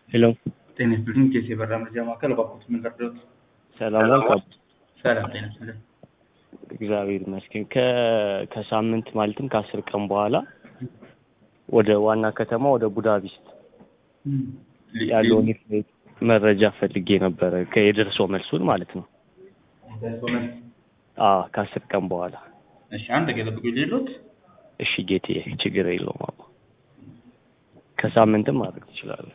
ሄሎ ጤና ይስጥልኝ። ኬስ የበራ መረጃ ማዕከል እባክዎት ምን ልርዳዎት? ሰላም ዋልክ? ሰላም ጤና ይስጥልኝ። እግዚአብሔር ይመስገን። ከ ከሳምንት ማለትም ከአስር ቀን በኋላ ወደ ዋና ከተማ ወደ ቡዳፔስት ያለውን የፍላይት መረጃ ፈልጌ ነበረ። ከየደርሶ መልሱን ማለት ነው። አዎ ከአስር ቀን በኋላ እሺ አንድ ገለብቁ ሌሎት እሺ ጌቴ ችግር የለውም አባ ከሳምንትም ማድረግ ትችላለህ።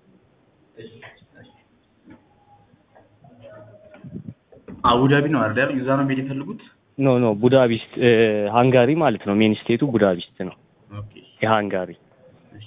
አቡዳቢ ነው አይደል? እዛ ነው መሄድ የፈለጉት? ኖ ኖ ቡዳፔስት ሃንጋሪ ማለት ነው። ሜን ስቴቱ ቡዳፔስት ነው። ኦኬ የሃንጋሪ እሺ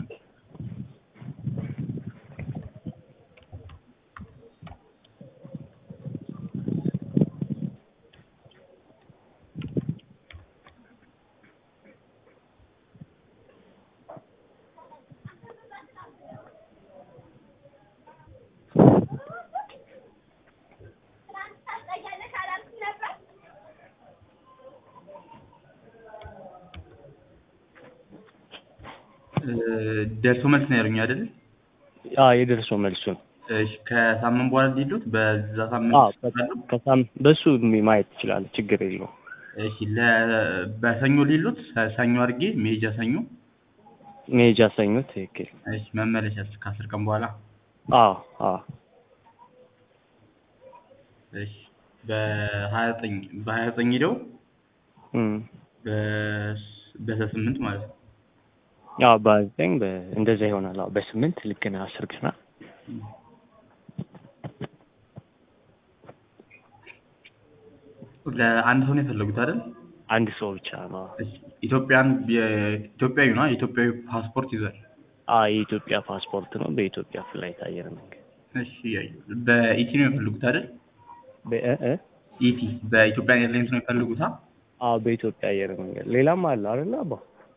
ደርሶ መልስ ነው ያሉኝ አይደል? አዎ የደርሶ መልሱን እሺ ከሳምንት በኋላ ሊሉት በዛ ሳምንት አዎ ከሳም በሱ ማየት ትችላለህ። ችግር የለውም። እሺ ለ በሰኞ ሊሉት ሰኞ አድርጌ መሄጃ ሰኞ መሄጃ ሰኞ ትክክል። እሺ መመለሻስ ከአስር ቀን በኋላ አዎ አዎ እሺ በሀያ ዘጠኝ በሀያ ዘጠኝ ሄደው እም በስምንት ማለት ነው። ያው በዘጠኝ እንደዛ ይሆናል። አዎ በስምንት ልክ ነህ። አስር ቀና ለአንድ ሰው ነው የፈለጉት አይደል? አንድ ሰው ብቻ ነው። እሺ ኢትዮጵያን ኢትዮጵያዊ ነው የኢትዮጵያዊ ፓስፖርት ይዟል። አዎ የኢትዮጵያ ፓስፖርት ነው። በኢትዮጵያ ፍላይት አየር መንገድ እሺ በኢቲ ነው የፈለጉት አይደል? በእ እ ኢቲ በኢትዮጵያ ኤርላይንስ ነው የፈለጉት? አዎ በኢትዮጵያ አየር መንገድ ሌላም አለ አይደል አባ?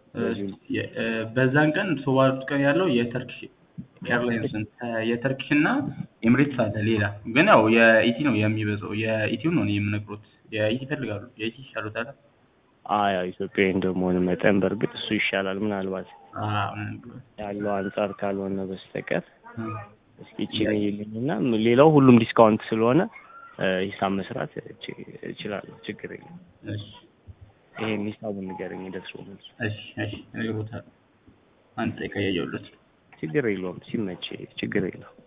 በዛን ቀን ሶባሉት ቀን ያለው የተርኪሽ ኤርላይንስ የተርኪሽ እና ኤምሬትስ አለ። ሌላ ግን ያው የኢቲ ነው የሚበዛው። የኢቲውን ነው እኔ የምነግሮት። የኢቲ ይፈልጋሉ። የኢቲ ይሻሉታል። አዎ ያው ኢትዮጵያዊ እንደመሆን መጠን በእርግጥ እሱ ይሻላል። ምናልባት ያለው አንጻር ካልሆነ በስተቀር እስኪ ይቺን ይልኝና ሌላው ሁሉም ዲስካውንት ስለሆነ ሂሳብ መስራት እችላለሁ። ችግር የለም። እሺ ይሄን ሂሳቡን ንገረኝ። ደርሶ መልስ እሺ እሺ እነግሮታለሁ። አንድ ደቂቃ እያየሁለት ችግር የለውም። ሲመች ችግር የለውም።